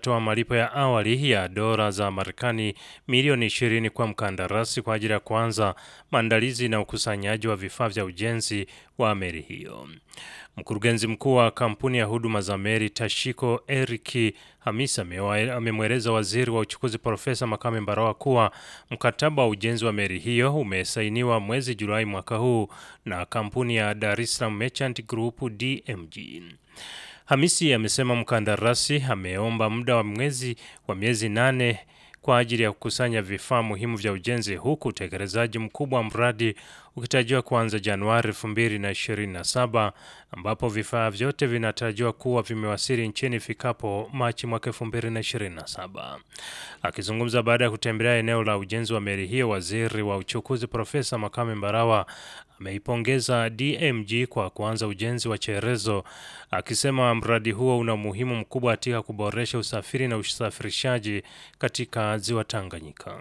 imeshatoa malipo ya awali ya dola za Marekani milioni 20 kwa mkandarasi kwa ajili ya kuanza maandalizi na ukusanyaji wa vifaa vya ujenzi wa meli hiyo. Mkurugenzi mkuu wa kampuni ya huduma za meli Tashiko Eriki Hamisa amemweleza waziri wa uchukuzi Profesa Makame Mbarawa kuwa mkataba wa ujenzi wa meli hiyo umesainiwa mwezi Julai mwaka huu na kampuni ya Dar es Salaam Merchant Group DMG. Hamisi amesema mkandarasi ameomba muda wa mwezi wa miezi nane kwa ajili ya kukusanya vifaa muhimu vya ujenzi huku utekelezaji mkubwa wa mradi ukitarajiwa kuanza Januari 2027 ambapo vifaa vyote vinatarajiwa kuwa vimewasili nchini ifikapo Machi mwaka 2027. Akizungumza baada ya kutembelea eneo la ujenzi wa meli hiyo, waziri wa uchukuzi Profesa Makame Mbarawa ameipongeza DMG kwa kuanza ujenzi wa cherezo, akisema mradi huo una umuhimu mkubwa katika kuboresha usafiri na usafirishaji katika ziwa Tanganyika.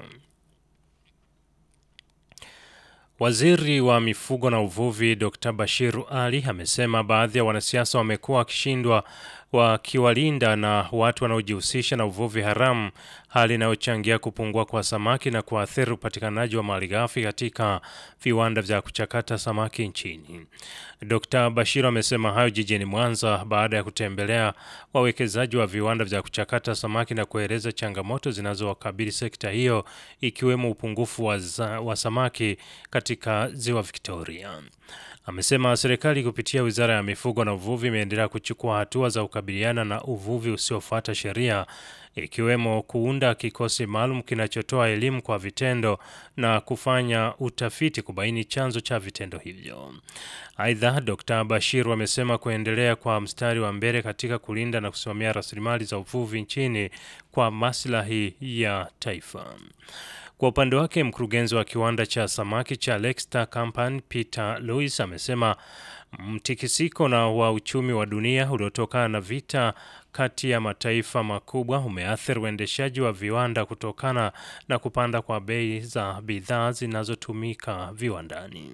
Waziri wa mifugo na uvuvi Dr. Bashiru Ali amesema baadhi ya wanasiasa wamekuwa wakishindwa wakiwalinda na watu wanaojihusisha na uvuvi haramu, hali inayochangia kupungua kwa samaki na kuathiri upatikanaji wa malighafi katika viwanda vya kuchakata samaki nchini. Dr. Bashiru amesema hayo jijini Mwanza baada ya kutembelea wawekezaji wa viwanda vya kuchakata samaki na kueleza changamoto zinazowakabili sekta hiyo ikiwemo upungufu wa, za, wa samaki katika ziwa Victoria. Amesema serikali kupitia Wizara ya Mifugo na Uvuvi imeendelea kuchukua hatua za kukabiliana na uvuvi usiofuata sheria ikiwemo kuunda kikosi maalum kinachotoa elimu kwa vitendo na kufanya utafiti kubaini chanzo cha vitendo hivyo. Aidha, Dr. Bashiru amesema kuendelea kwa mstari wa mbele katika kulinda na kusimamia rasilimali za uvuvi nchini kwa maslahi ya taifa. Kwa upande wake mkurugenzi wa kiwanda cha samaki cha Lextar Company Peter Lewis amesema mtikisiko na wa uchumi wa dunia uliotokana na vita kati ya mataifa makubwa umeathiri uendeshaji wa viwanda kutokana na kupanda kwa bei za bidhaa zinazotumika viwandani.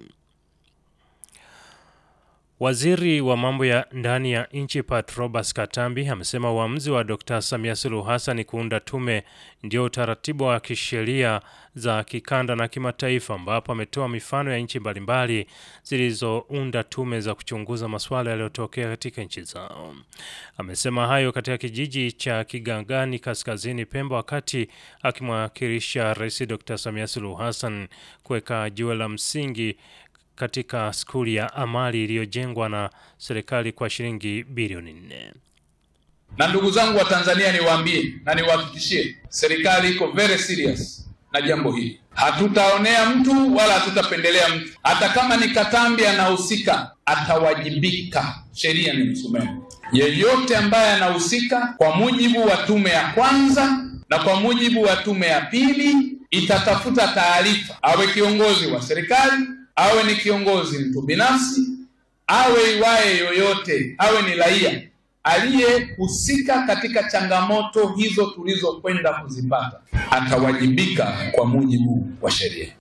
Waziri wa mambo ya ndani ya nchi Pat Roberts Katambi amesema uamuzi wa Dr. Samia Suluhu Hassan kuunda tume ndio utaratibu wa kisheria za kikanda na kimataifa, ambapo ametoa mifano ya nchi mbalimbali zilizounda tume za kuchunguza masuala yaliyotokea katika nchi zao. Amesema hayo katika kijiji cha Kigangani kaskazini Pemba, wakati akimwakilisha Rais Dr. Samia Suluhu Hassan kuweka jiwe la msingi katika skuli ya amali iliyojengwa na serikali kwa shilingi bilioni nne. Na ndugu zangu wa Tanzania, niwaambie na niwahakikishie, serikali iko very serious na jambo hili. Hatutaonea mtu wala hatutapendelea mtu. Hata kama ni Katambi anahusika, atawajibika. Sheria ni msumeno. Yeyote ambaye anahusika kwa mujibu wa tume ya kwanza na kwa mujibu wa tume ya pili itatafuta taarifa, awe kiongozi wa serikali awe ni kiongozi mtu binafsi, awe iwaye yoyote, awe ni raia aliyehusika katika changamoto hizo tulizokwenda kuzipata, atawajibika kwa mujibu wa sheria.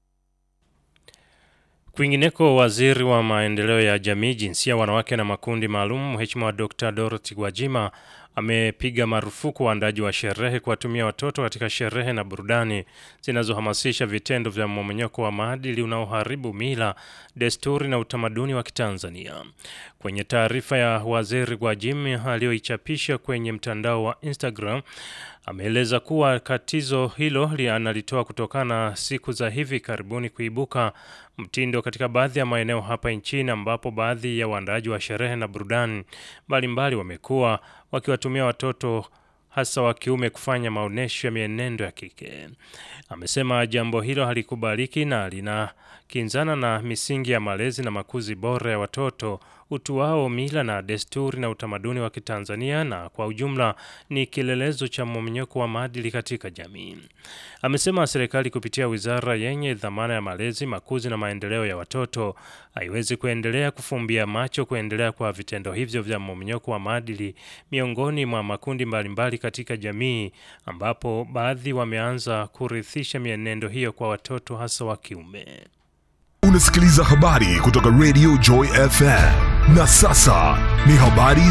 Kwingineko, waziri wa maendeleo ya jamii, jinsia, wanawake na makundi maalum, Mheshimiwa Dr. Dorothy Gwajima amepiga marufuku waandaji wa sherehe kuwatumia watoto katika sherehe na burudani zinazohamasisha vitendo vya mmomonyoko wa maadili unaoharibu mila, desturi na utamaduni wa Kitanzania. Kwenye taarifa ya waziri Gwajima aliyoichapisha kwenye mtandao wa Instagram, ameeleza kuwa katizo hilo analitoa kutokana na siku za hivi karibuni kuibuka mtindo katika baadhi ya maeneo hapa nchini ambapo baadhi ya waandaaji wa sherehe na burudani mbalimbali wamekuwa wakiwatumia watoto hasa wa kiume kufanya maonyesho ya mienendo ya kike. Amesema jambo hilo halikubaliki na linakinzana na misingi ya malezi na makuzi bora ya watoto, utu wao, mila na desturi na utamaduni wa Kitanzania, na kwa ujumla ni kielelezo cha mmomonyoko wa maadili katika jamii. Amesema serikali kupitia wizara yenye dhamana ya malezi, makuzi na maendeleo ya watoto haiwezi kuendelea kufumbia macho kuendelea kwa vitendo hivyo vya mmomonyoko wa maadili miongoni mwa makundi mbalimbali katika jamii, ambapo baadhi wameanza kurithisha mienendo hiyo kwa watoto hasa wa kiume. Unasikiliza habari kutoka Radio Joy FM na sasa ni habari